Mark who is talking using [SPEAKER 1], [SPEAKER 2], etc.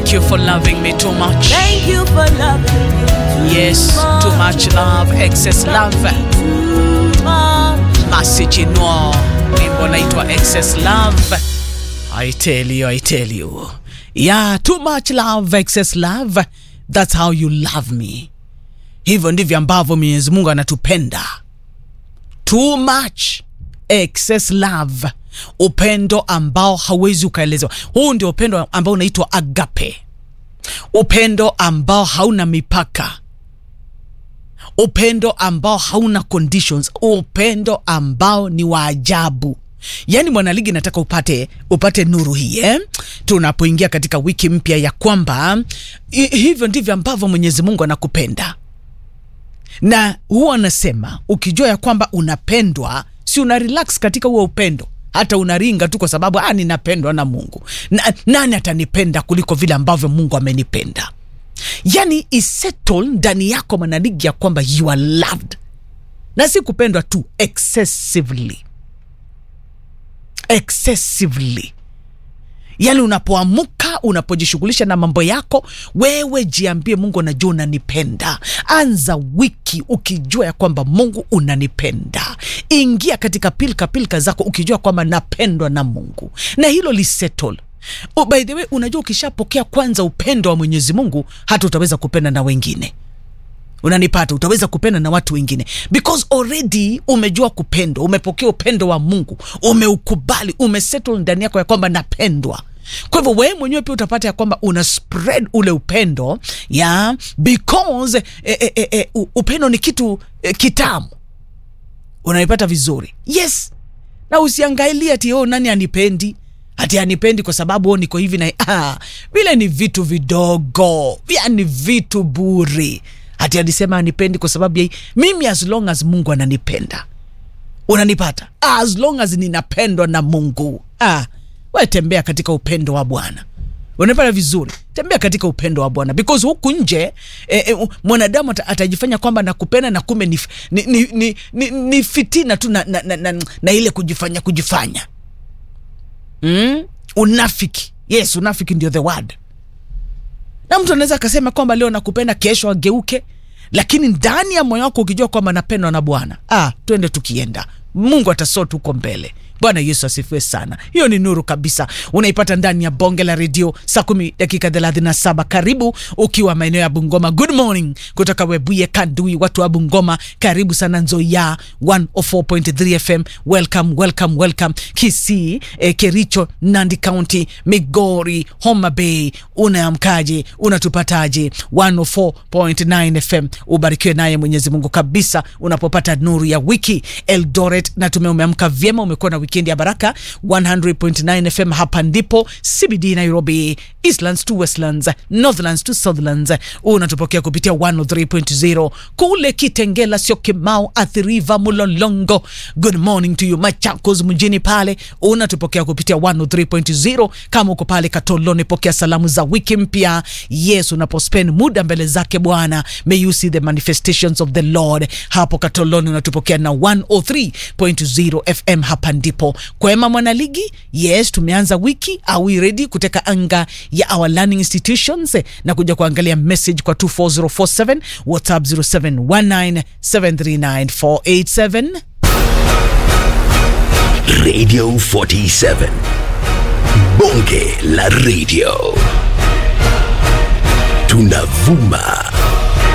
[SPEAKER 1] Thank you for loving me too much.
[SPEAKER 2] Thank you for loving me too
[SPEAKER 1] Yes, too much love, excess love.
[SPEAKER 2] Too much.
[SPEAKER 1] Masi Chinua, wimbo naitwa Excess Love. I tell you, I tell you. Yeah, too much love, excess love. That's how you love me. Hivyo ndivyo ambavyo Mwenyezi Mungu anatupenda. Too much excess love, upendo ambao hauwezi ukaelezewa. Huu ndio upendo ambao unaitwa agape, upendo ambao hauna mipaka upendo ambao hauna conditions, upendo ambao ni wa ajabu. Yaani mwanaligi, nataka upate upate nuru hii eh? Tunapoingia katika wiki mpya ya kwamba hi- hivyo ndivyo ambavyo Mwenyezi Mungu anakupenda, na huwa anasema ukijua ya kwamba unapendwa, si una relax katika huo upendo hata unaringa tu kwa sababu ah, ninapendwa na Mungu na, nani atanipenda kuliko vile ambavyo Mungu amenipenda yani isettle ndani yako mwanaligi ya kwamba you are loved na si kupendwa tu excessively excessively yani unapoamuka unapojishughulisha na mambo yako wewe jiambie mungu najua unanipenda anza wiki ukijua ya kwamba mungu unanipenda ingia katika pilka pilka zako ukijua kwamba napendwa na mungu na hilo lisettle Oh, by the way unajua ukishapokea kwanza upendo wa mwenyezi mungu hata utaweza kupenda na wengine unanipata utaweza kupenda na watu wengine because already umejua kupendwa umepokea upendo wa mungu umeukubali umesettle ndani yako ya kwamba napendwa kwa hivyo wewe mwenyewe pia utapata ya kwamba una spread ule upendo ya because eh, eh, eh, eh, u- upendo ni kitu eh, kitamu unaipata vizuri yes na usiangalie ati oh, nani anipendi ati anipendi kwa sababu oh, niko hivi na ah, vile ni vitu vidogo vya ni vitu buri ati alisema anipendi kwa sababu ya hii. mimi as long as mungu ananipenda unanipata as long as ninapendwa na mungu ah, we tembea katika upendo wa bwana unapata vizuri tembea katika upendo wa bwana because huku nje eh, eh, mwanadamu ata, atajifanya kwamba nakupenda na kumbe ni, ni, ni, ni, ni, ni fitina tu na, na, na, na, na ile kujifanya kujifanya mm? unafiki yes unafiki ndio the word na mtu anaweza akasema kwamba leo nakupenda kesho ageuke lakini ndani ya moyo wako ukijua kwamba napendwa na bwana ah, twende tukienda mungu atasot huko mbele bwana yesu asifiwe sana hiyo ni nuru kabisa unaipata ndani ya bonge la redio saa kumi dakika thelathini na saba karibu ukiwa maeneo ya bungoma good morning kutoka webuye kandui watu wa bungoma karibu sana nzoia 104.3 fm welcome welcome welcome kisii eh, kericho nandi county migori homa bay unaamkaje unatupataje 104.9 fm ubarikiwe naye mwenyezi mungu kabisa unapopata nuru ya wiki eldoret na tume umeamka vyema umekuwa na wikendi ya baraka 100.9 fm hapa ndipo cbd nairobi eastlands to westlands northlands to southlands unatupokea kupitia 103.0 kule kitengela sio kimau athiriva mulolongo good morning to you machakos mjini pale unatupokea kupitia 103.0 kama uko pale katoloni pokea salamu za wiki mpya yes unapospend muda mbele zake bwana may you see the manifestations of the lord hapo katoloni unatupokea na 103.0 fm hapa ndipo kwema mwanaligi yes tumeanza wiki are we ready kuteka anga ya our learning institutions eh, na kuja kuangalia message kwa 24047 whatsapp 0719739487
[SPEAKER 3] Radio 47. Bonge la radio. Tunavuma